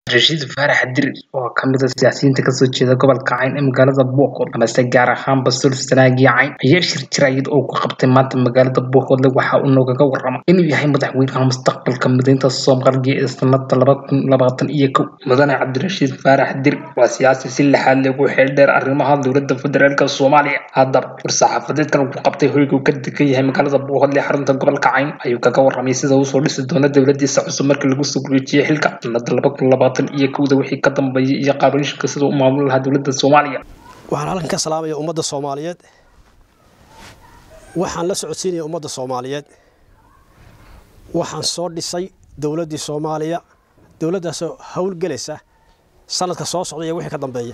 Rashiid Faarax Dirir oo ka mid ah siyaasiyiinta ka soo jeeda gobolka Cayn ee magaalada Boqol amase gaar ahaanba Sulsanaagii Cayn ayaa shir jiraayad oo ku qabtay maanta magaalada Boqol waxa uu noogaga warramay inuu yahay madaxweynaha mustaqbalka mideynta Soomaaliya ee sanada laba kun labaatan iyo kow mudane Cabdirashiid Faarax Dirir waa siyaasi si lixaad leh ugu xeel dheer arrimaha dowladda federaalka Soomaaliya haddaba war-saxaafadeedkan uu ku qabtay hoyga uu ka degan yahay magaalada Boqol ee xarunta gobolka Cayn ayuu kaga warramay sida uu soo dhisi doono dowladiisa cusub markii lagu soo gureejiyay xilka sanada laba kun labaatan iyo kowda wixii ka dambeeyay iyo qaabashka sida uu maamuli lahaa dowladda Soomaaliya waxaan halkan ka salaamaya ummadda soomaaliyeed waxaan la socodsiinaya ummadda soomaaliyeed waxaan soo dhisay dowladdii soomaaliya dowladdaasoo howlgelaysa sanadka soo socda iyo wixii ka dambeeya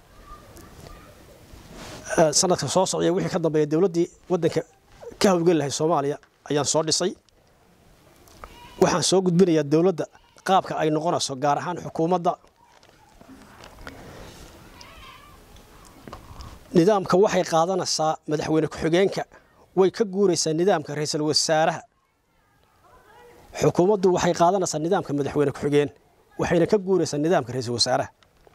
sanadka soo socda iyo wixii ka dambeeya dowladdii waddanka ka howlgeli lahay soomaaliya ayaan soo dhisay waxaan soo gudbinayaa dowladda qaabka ay noqonayso gaar ahaan xukuumadda nidaamka waxay qaadanaysaa madaxweyne ku-xigeenka way ka guuraysaa nidaamka ra-iisul wasaaraha xukuumaddu waxay qaadanaysaa nidaamka madaxweyne ku-xigeen waxayna ka guuraysaa nidaamka ra-iisul wasaaraha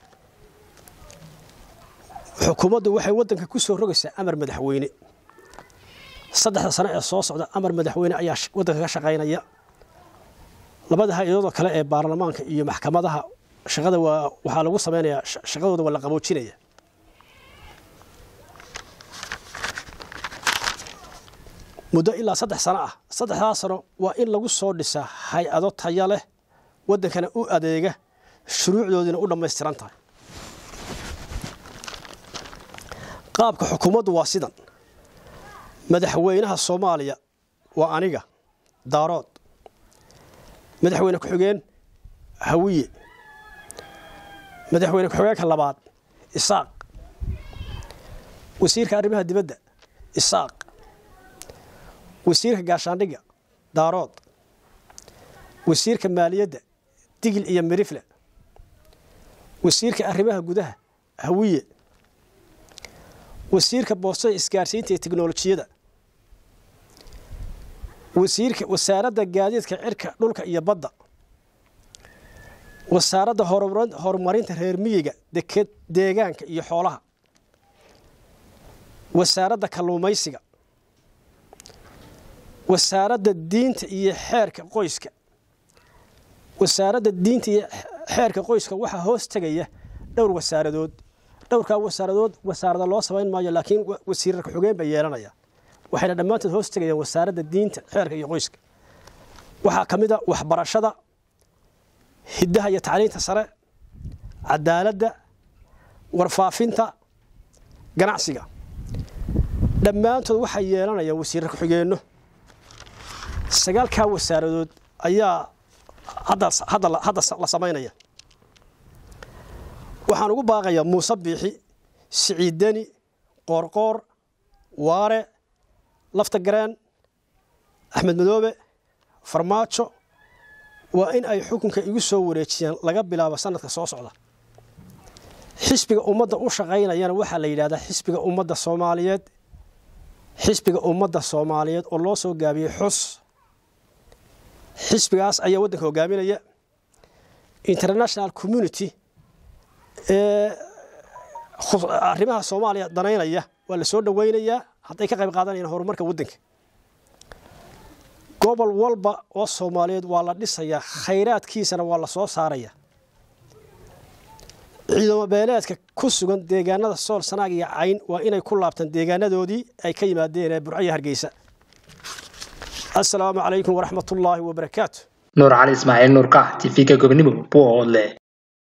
xukuumaddu waxay waddanka ku soo rogaysaa amar madaxweyne saddexda sano ee soo socda amar madaxweyne ayaa waddanka ka shaqaynaya labada hay-adooda kale ee baarlamaanka iyo maxkamadaha shaqada waa waxaa lagu samaynayaa shaqadooda waa la qaboojinaya muddo ilaa saddex sano ah saddexdaa sano waa in lagu soo dhisaa hay-ado taya leh waddankana u adeega shuruucdoodiina u dhammaystiran tahay qaabka xukuumaddu waa sidan madaxweynaha soomaaliya waa aniga daarood madaxweyne ku-xigeen hawiye madaxweyne ku-xigeenka labaad isaaq wasiirka arrimaha dibadda isaaq wasiirka gaashaandhigga daarood wasiirka maaliyadda digil iyo mirifle wasiirka arrimaha gudaha hawiye wasiirka boostada isgaarsiinta iyo teknolojiyada wasiirka wasaaradda gaadiidka cirka dhulka iyo badda wasaaradda horumarinta reer miyiga deked deegaanka iyo xoolaha wasaaradda kalluumaysiga wasaaradda diinta iyo xeerka qoyska wasaaradda diinta iyo xeerka qoyska waxaa hoos tegaya dhowr wasaaradood dhowrkaa wasaaradood wasaarada loo samayn maayo laakiin wasiirar ku-xigeen bay yeelanaya waxayna dhammaantood hoos tegayaan wasaaradda diinta xeerka iyo qoyska waxaa ka mid a waxbarashada hiddaha iyo tacliinta sare cadaaladda warfaafinta ganacsiga dhammaantood waxay yeelanayaan wasiirar ku-xigeenno sagaalkaa wasaaradood ayaa hadda la samaynaya waxaan ugu baaqayaa muuse biixi siciidani qoorqoor waare lafta gareen axmed madoobe farmaajo waa in ay xukunka igu soo wareejiyaan laga bilaabo sanadka soo socda xisbiga ummadda u shaqaynayana waxaa la yidhahdaa xisbiga ummadda soomaaliyeed xisbiga ummadda soomaaliyeed oo loo soo gaabiyey xus xisbigaas ayaa waddanka hogaaminaya international community ee arrimaha soomaaliya danaynaya waa la soo dhoweynayaa hadday ka qayb qaadanayaan horumarka waddanka gobol walba oo soomaaliyeed waa la dhisayaa khayraadkiisana waa la soo saaraya ciidamo beeleedka ku sugan deegaanada sool sanaag iyo cayn waa inay ku laabtaan deegaanadoodii ay ka yimaadeen ee burco iyo hargeysa assalaamu calaykum waraxmatullaahi wabarakaatu nuur cali ismaaciil nuurka tv-ka gobonimo boole